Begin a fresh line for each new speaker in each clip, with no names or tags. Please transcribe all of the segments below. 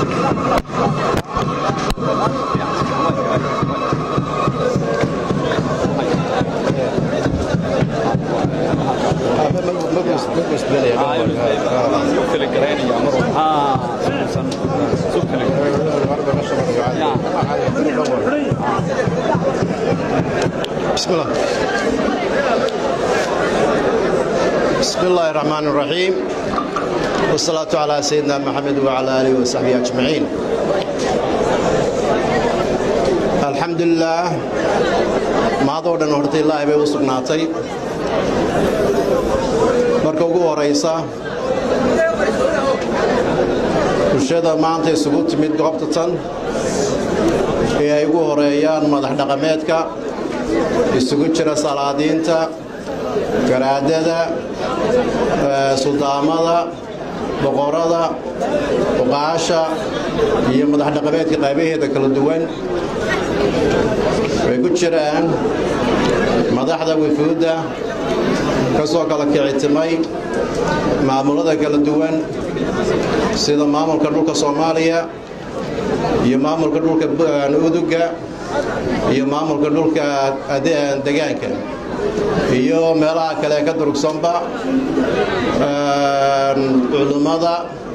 بسم الله بسم الله الرحمن الرحيم والصلاة على سيدنا محمد وعلى آله وصحبه أجمعين الحمد لله mahadoo dhan horta ilaahay bay u sugnaatay marka ugu horaysa bulshada maanta isugu timid goobta tan ee ay ugu horeeyaan madax dhaqameedka isugu jira salaadiinta garaadada suldaamada boqorada oqaasha iyo madax dhaqameedka qaybaheeda kala duwan way ku jiraan madaxda wifuudda ka soo kala kicitimay maamulada kala duwan sida maamulka dhulka soomaaliya iyo maamulka dhulka uduga iyo maamulka dhulka degaanka iyo meelaha kale ka durugsanba culummada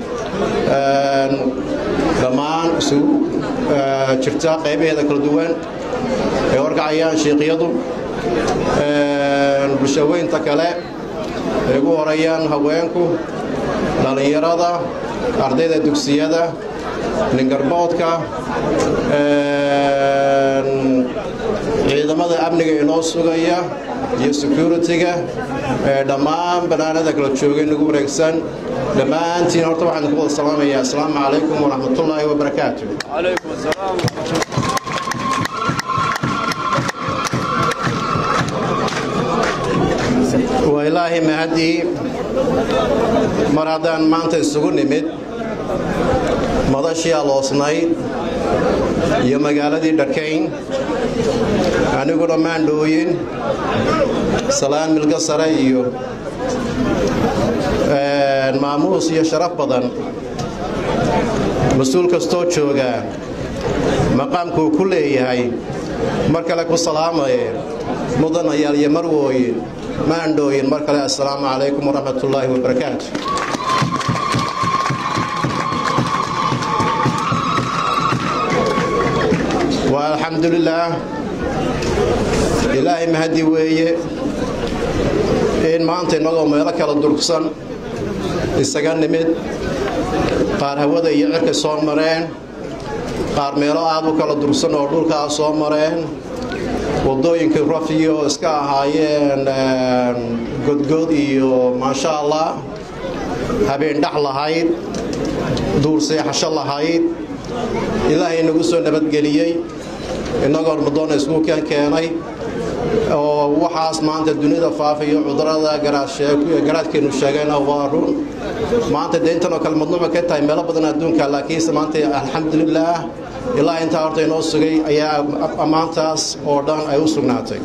dhammaan isugu jirta qaybaheeda kala duwan ay warkacayaan shiiqyadu bulshaweynta kale ay ugu horayaan haweenku dhallinyarada ardayda dugsiyada ningarboodka ciidamada amniga inoo sugaya iyo security-ga dhammaan banaanada kala joogay nagu wareegsan dhammaantiin horta waxaan ku wada salaamayaa asalaamu calaykum waraxmatullaahi wabarakaatu waa ilaahay mahadii mar haddaan maanta isugu nimid madashii aloosnayd iyo magaaladii dharkayn aniguna maandhooyin salaan milga sare iyo maamuus iyo sharaf badan mas-uul kastoo joogaa maqaamkuu ku leeyahay mar kale ku salaamaye mudanayaal iyo marwooyin maandhooyin mar kale assalaamu calaykum waraxmatullaahi wabarakaatu waa alxamdulilaah ilaahay mahadi weeye in maanta innagoo meelo kala durugsan isaga nimid qaar hawada iyo cirka soo mareen qaar meelo aad u kala durugsan oo dhulkaa soo mareen waddooyinkii rafiyo iska ahaayeen godgod iyo maasha allah habeen dhax lahayd duur seexasho lahayd ilaahay nagu soo nabadgeliyey innagoo ramadoona iskuukan keenay oo waxaas maanta dunida faafayo cudurada garaadkeenu sheegayna waa run maanta dee intanoo kale madnuuca ka tahay meelo badan adduunka laakiinse maanta alxamdulilaah ilaa intaa horta inoo sugay ayaa ammaantaas oo dhan ay u sugnaatay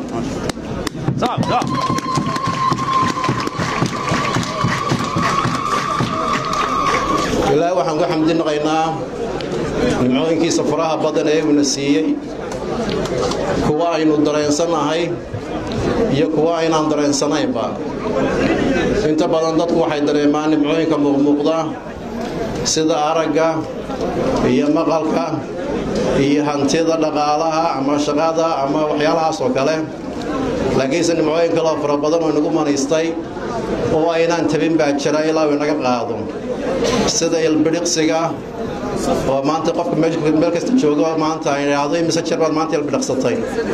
ilaahay waxaan ku xamdinaqaynaa nimcooyinkiisa faraha badan ee uuna siiyey kuwa aynu dareensannahay iyo kuwa aynaan dareensanaynba inta badan dadku waxay dareemaan nimcooyinka muuqmuuqda sida aragga iyo maqalka iyo hantida dhaqaalaha ama shaqada ama waxyaalahaas oo kale laakiinse nimcooyin kaleo fara badan oo inagu manaystay oo aynaan tabin baa jira ilaa uu inaga qaado sida ilbidhiqsiga oo maanta qofka meel kasta joogo maanta ay idhaahdo imise jeer baad maanta ilbidhiqsatay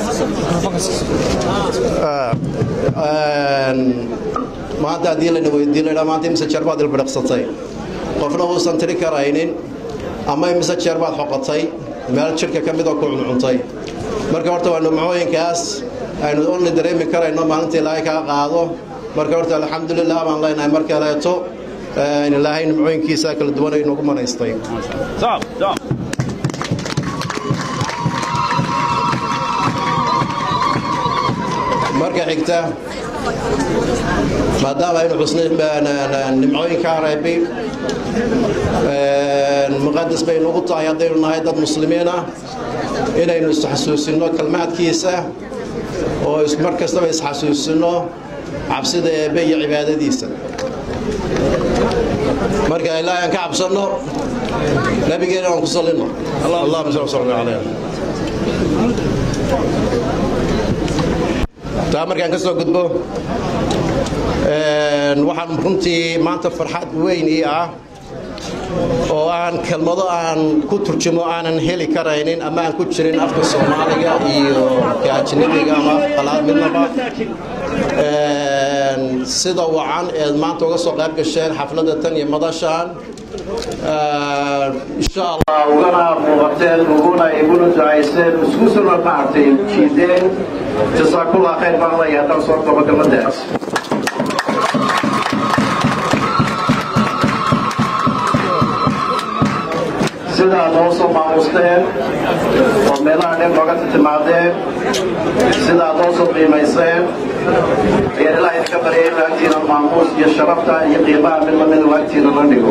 maanta haddii lana weydiiyo la idhaha maanta imise jeer baad ilbidhiqsatay qofna uusan tiri karaynin ama imise jeer baad xoqotay meel jidhka ka midoo ku cuncuntay marka horta waa nimcooyinkaas aynu only dareemi karayno maalinta ilaahay kaa qaado marka horta alxamdulilah baan leenahay mar kaleeto ilaahay nimcooyinkiisa kala duwan ay noogu manaystay marka xigta maadaama aynu xusnay nimcooyinkaa reebay muqadas bay nagu tahay haddaynu nahay dad muslimiin ah inaynu isxasuusinno kalmaadkiisa oo mar kastaba isxasuusinno cabsida eebbe iyo cibaadadiisa marka ilaahay aan ka cabsanno nabigeena aan ku sallinno allahuma salli salli calayh taa markaan ka soo gudbo waxaan runtii maanta farxad weyn ii ah oo aan kelmado aan ku turjumo aanan heli karaynin ama aan ku jirin afka soomaaliga iyo ka ajnabiga ama qalaad midnaba sida wacan eed maanta uga soo qayb gasheen xafladda tan iyo madashaan insha allah
ugana muuqateen uguna iguna ducayseen isku suna maartay jiideen jasaakullah khayr baan leeyahay haddaan soo koobo kelmadaas sidaa noo soo maamusteen oo meelaha dheer nooga timaadeen sidaa noo soo qiimayseen ayaan ilaahay ka baryay in agtiina maamuus iyo sharafta iyo qiimaha mid lamid u agtiina la dhigo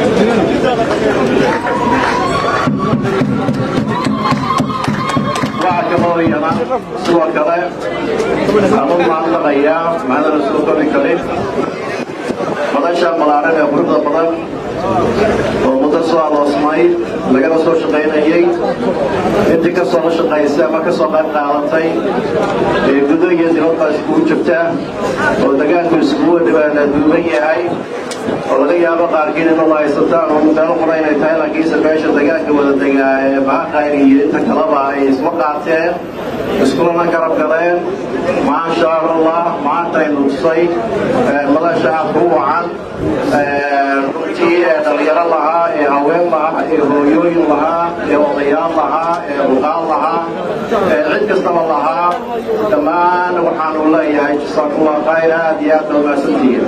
waxaa kaloo iyana sidoo kale aan u mahadnaqayaa macdana soo kori karin madasha malaaran ee quruxda badan oo muddo soo aloosmay lagana soo shaqaynayey intii ka soo la shaqaysay ama ka soo qayb qaadatay ee gudo iyo dibadba iskugu jirta oo degaanku iskugu duuban yahay oo laga yaabo qaarkiin inuu haysataan oo meelo qura inay tahay laakiinse meesha degaanka wada degaa ee bahaqayr iyo inta kaleba ay isma qaateen iskulana garab galeen maasha allah maanta aynu tusay madasha aadka u wacan runtii ee dhalinyaro lahaa ee haween lahaa ee hooyooyin lahaa ee odayaal lahaa ee ruqaan lahaa ee cid kastaba lahaa dhammaan waxaanu leeyahay jasaakullah khayr aad iyo aad baa mahadsantihiin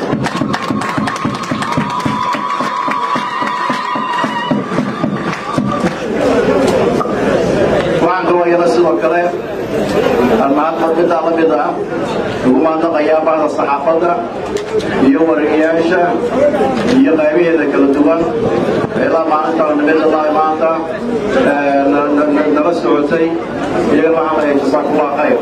waxaan kaloo iyana sidoo kale mahadmad middaa la mid ah ugu mahadnaqayaa bahda saxaafadda iyo wareegayaasha iyo qaybaheeda kala duwan ilaa maalinta nimid ilaa maanta nala socotay iyagana waxaan leeyahay jasaakullah khayr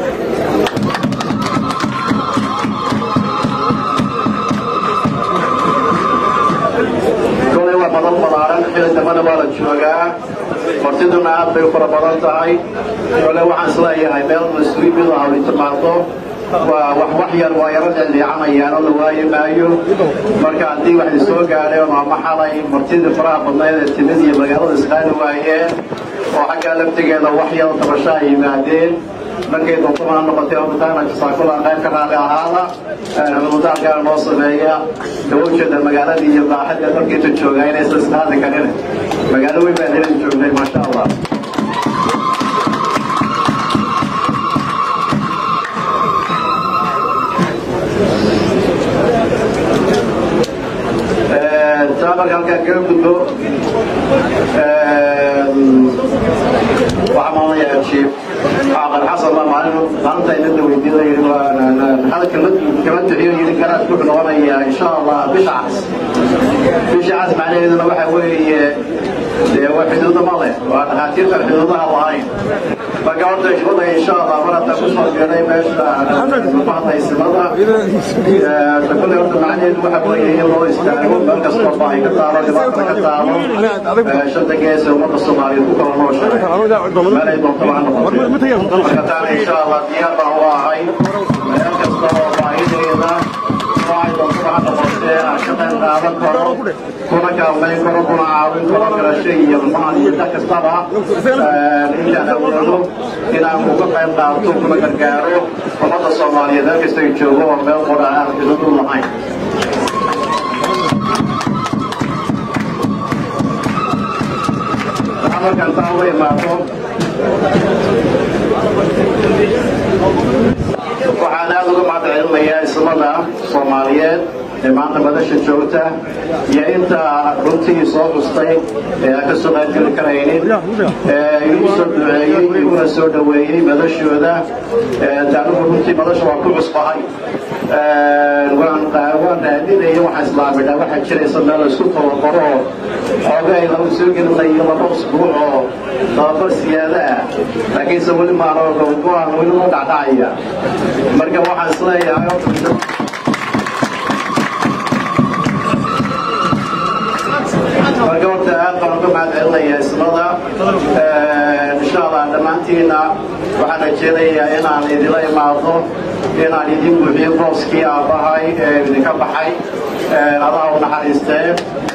kolay waa badan balaaran xili dambana waa la joogaa martiduna aad bay u fara badan tahay kole waxaan isleeyahay meel mas-uuliin ah ay timaado waa wax wax yar waa yaro dhicdhiicanayaan oo la waayi maayo marka haddii wax soo gaadheen ama xalay martidii faraha badnayd ee timid iyo magaalada isqaadi waayeen oo xaggaa laftigeeda wax yar tabasho ay yimaadeen markay doontamana noqotay mataana jasaakulan qayb ka raali ahaada ramadaankaa noo sameeya dawowjeeda magaaladii iyo baaxadda dalkiinta joogaa inaysan isqaadi karin magaalo weyn baan helin joognay maasha allah taa marka halkaan kaga gudbo waxaa maalayaa jiif caaqal xasan baa maalin maalinta inada weydiinay maxaa kala kala bixiyo yidhi garaad ku noqonayaa insha allah bisha cas bisha cas macnaheeduna waxa weeye dee waa xuduudo ma leh waa dhakhaatiirtan xuduudaha lahayn marka horta shubada insha allah mar haddaa ku soo geedhay meesha mahadaysimada kule horta macnaheedu waxa weeye in loo istaago meel kastoo baahi ka taalo dhibaata ka taalo shanta gees ee ummadda soomaaliyeed ku kala nooshahay meel ay doonto ha noqoto marka taana insha allah diyaar baan u ahay meel kasta oo baahideeda noocay doonto ha noqotee aan ka qayb qaadan karo kuna kaalmayn karo kuna caawin karo garasho iyo maal iyo da kastaba intaan awoodo inaan uga qayb qaato kuna gargaaro ummadda soomaaliyeed meel kasta ay joogo oo meel qora aan xuduud u lahayn markaan taa uga imaado waxaan aad uga mahad celinayaa ismada soomaaliyeed ee maanta madasha joogta iyo inta runtii soo xustay ee aan ka soo qaybgeli karaynin ee igu soo duceeyey iguna soo dhoweeyey madashooda taanigu runtii madasha waa ku cusbahay waan waan raadinaya waxaan islaamidhaa waxaa jiraysa meel la isku tababaro oo xoogay lagu soo gelinayo laba usbuuc oo tababar siyaada ah laakiinse weli maanoo go-aan weli u dhacdhacaya marka waxaan isleeyahay marka horta aad baan uga mahad celinayaa ismada insha allah dhammaantiina waxaan rajeynayaa inaan idila imaado inaan idin buuxiyo booskii aabbahay ee idinka baxay allaha u naxariistee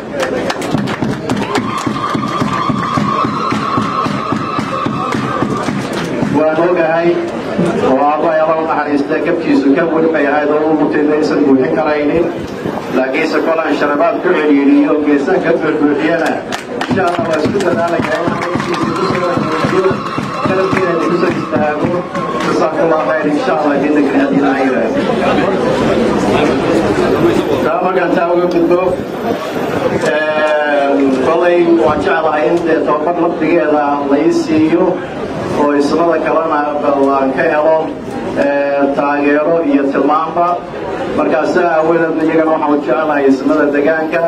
waan ogahay oo aabbahay alla u naxariistee kabkiisu ka weli bay ahayd oo u mutayda aysan buuxin karaynin laakiinse kolaan sharabaad ku celiiriyo geesaan ka buuxbuuxiyana insha allah waa isku dadaalayaa inaan waqtigiisa ku soo buuxiyo qalabkiina idinku soo istaago jasaakallah khayr insha allah idinka haddii la yidhaahdo taa markaan taa uga gudbo kolay waan jeclahay in dee tababar lafdigeeda lai siiyo oo ismada kalena aan ka helo taageero iyo tilmaanba markaas aawadeed iyagana waxaan jeclahay ismada degaanka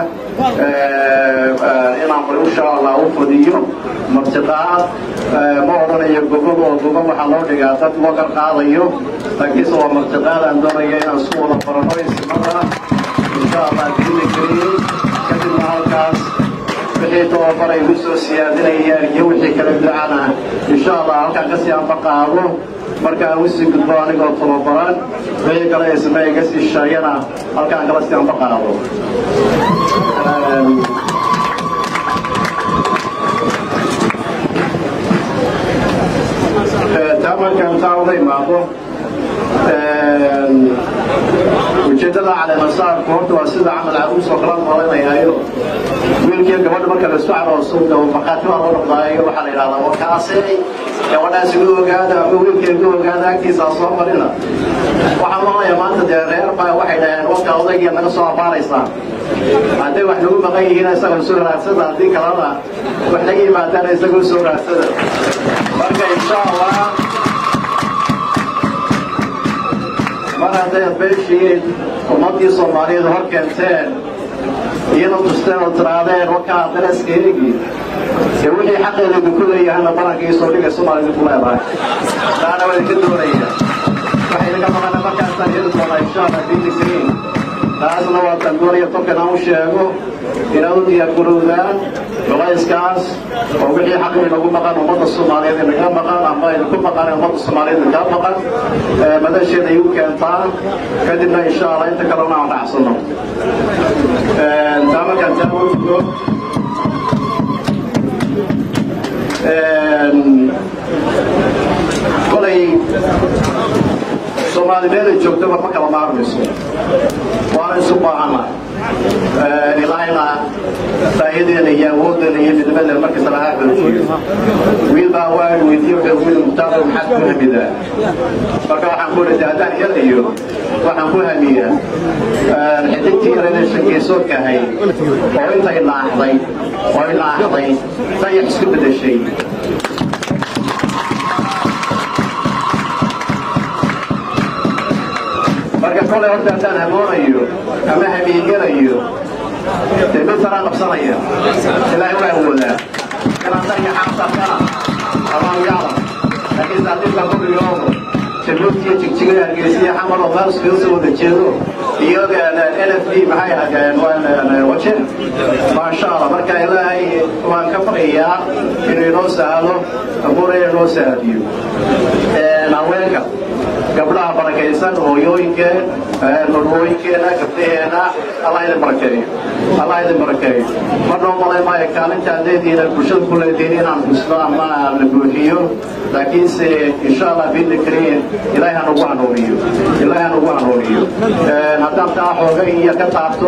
inaan bal insha allah u fadiyo martiqaad ma odhanayo gogol oo gogol waxaa loo dhigaa dad loo qarqaadayo laakiinse waa martiqaad aan doonaya inaan isku wada barano ismada insha allah diina kariye kadibna halkaas wixii tababar ay ku soo siyaadinayaan iyo wixii kala ducana insha allah halkaan kasii anba qaado markaan usii gudbo anigoo tababaran wixii kale isma iga sii sheegana halkaan kala sii anba qaado taa markaan taa uga imaado ujeeddada caleemasaarku horta waa sida camal caruus oo kala noolanayayo wiilkiiyo gabadha marka la isku carooso markhaati baa loo noqdaayo waxaa la yidhahdaa warkaasey gabadhaas igu ogaada ama wiilka igu ogaada agtiisa soo marina waxaan loonayaa maanta dee reer baa waxay dhaheen warka odaygiya naga soo abaaraysaa hadday wax nagu maqan yihiin isagoo soo raadsada haddii kalena wax naga yimaadaan isagoo soo raadsada marka insha allah mar hadday beeshiin ummaddii soomaaliyeed hor keenteen iyana tusteen oo tiraadeen wakaa dareeskeegi ee wixii xaqeeda idinku leeyahayna baranka ii soo dhigay soomaaliya idinku leedahay taana waa idinka doonaya waxay idinka maqana markaasaan heli doonaa insha allah diinta kariim taasna waa taan doonaya tolkan aan u sheego inaad u diyaargarowdaan culayskaas oo wixii xaq inagu maqan ummadda soomaaliyeed inaga maqan ama idinku maqan ummadda soomaaliyeed inaga maqan madasheeda igu keentaan kadibna insha allah inta kalena aan dhacsano taa markaan taa u gudbo kolay soomaali meelay joogtaba ma kala maarmayso waana isu baahana ilaahayna faa'iideena iyo awoodeena iyo midnimadeena markasta lahaa xoojiyo wiil baa waan weydiiye wuxuu wiil mutaaqo maxaad ku hamidaa marka waxaan ku idhi haddaan helayo waxaan ku hamiyaa xidigtii yarada shangeesoodka ahayd oo intay naaxday oo ay naaxday dayax isku bedeshay marka kolay horta haddaan hamoonayo ama hamiiganayo dee mid taraa qabsanaya ilaahay waa awoodaa inaan dariga xaasarkana amaan yaclam laakiin saadiibka kuligoodo jabuuti iyo jigjiga hargeysiya xamar oo meel iskaga soo wada jeedo iyo n f d maxay ahaadeen wajen maasha allah marka ilaahay waan ka baqayaa inuu inoo sahlo abuuraya inoo sahadiyo haweenka gabdhaha barakaysan hooyooyinkeen marwooyinkeena gabdhaheena allah idin barakeeyo allah idin barakeeyo ma noo malay maayo kaalintaan leedihiin bulshada ku leedihiin inaan xusno ama la buuxiyo laakiinse insha allah biidni kariim ilaahay ha nagu hanuuniyo ilaahay ha nagu hanuuniyo haddaan taa xooga iyo ka taabto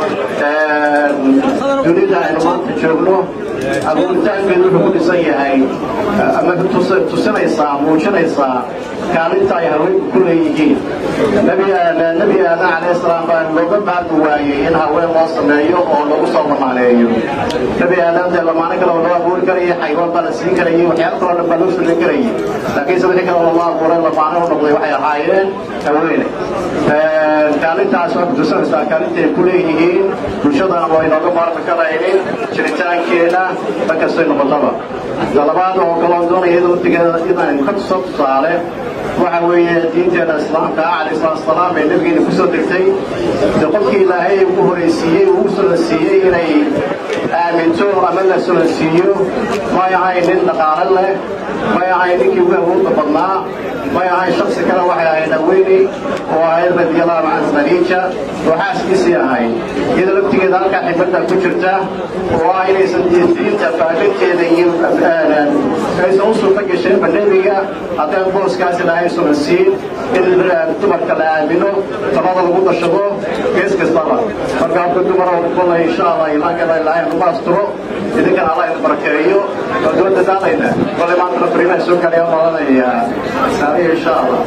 dunida aynu maanta joogno abuuritaankeedu wuxuu ku dhisan yahay ama tusinaysaa muujinaysaa kaalinta ay haweenku ku leeyihiin nebi aadan calayhi salaam baa looga maarmi waayey in haween loo sameeyo oo lagu soo lamaaneeyo nebi aadan dee lamaano kale oo loo abuuri karayay xayawaan baa la siin karayay waxyaalo kaloo dhan baa loo sulan karayay laakiinse wixii kale loo abuuray lamaano u noqday waxay ahaayeen haweene kaalintaas waa kutusanaysaa kaalintay ku leeyihiin bulshadana waa inooga maarmi karaynin jiritaankeena markastay noqotaba talabaad oo kaloon doonaya iyadoo watigeeda inaan ka tuso tusaale waxa weeye diinteena islaamka calayhi salaatu wasalaam ee nabigeena kusoo degtay de qofkii ilaahay ugu horaysiiyey uu sulansiiyey inay aaminto ama la sulansiiyo may ahayn nin dhaqaale leh may ahayn ninkii ugu awoodda badnaa may ahayn shaksi kale waxay ahayd haweeney oo ahayd radiallahu can khadiija oo xaaskiisii ahayd iyadoo laftigeeda halkaa xibadda ku jirta oo ah inaysan diinta faafinteeda iyo aysan u suurta gasheenba nebiga haddaan booskaas ilaahay sulansiin in dumarka la aamino talada lagu dashado gees kastaba marka habka dumar oo kubalay insha allah ilaankada ilaahay nagu asturo idinkana allah idin barakeeyo waa daba dadaalayna kolay maantana fariimaha soo gaadhay aan malanaya saariya insha allah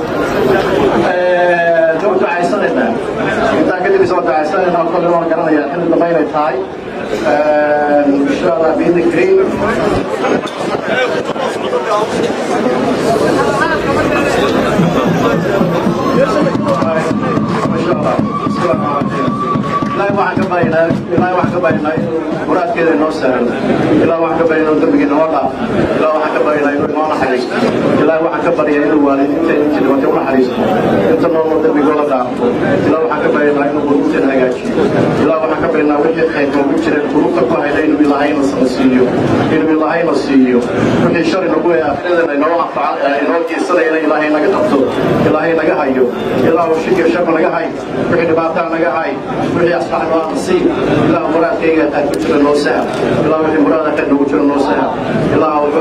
daba ducaysanayna intaa kadib isoo ducaysanayna kolay waan garanayaa xilli dambe inay tahay insha allah biidni kariim ilaahay waxaan ka baryaynaa ilaahay waxaan ka baryaynaa inuu muraadkeeda inoo sahlo ilaahay waxaan ka baryaynaa inuu dembigii noo dhaaf ilaahay waxaan ka baryaynaa inuu inoo naxariisto ilaahay waxaan ka baryaa inuu waalidiinta inta dhimatay u naxariisto inta noolna dembigooda dhaafo ilaahay waxaan ka baryaynaa inuu quluubteena hagaajiyo ilaahay waxaan ka baryaynaa wixii khayr noogu jireen quluubta ku hayna inuu ilaahayna siiyo inuu ilaahayna siiyo wixii shari nagu ee akhiradeena inoo anfaca inoo geysanayana ilaahay naga qabto ilaahay naga hayo ilaahu shikir shako naga hay wixii dhibaataa naga hay wixii asbax noo nasiib ilaahu muraadkayga aad ku jira noo sahal ilaahu wixii muraada ka nagu jira noo sahal ilaahu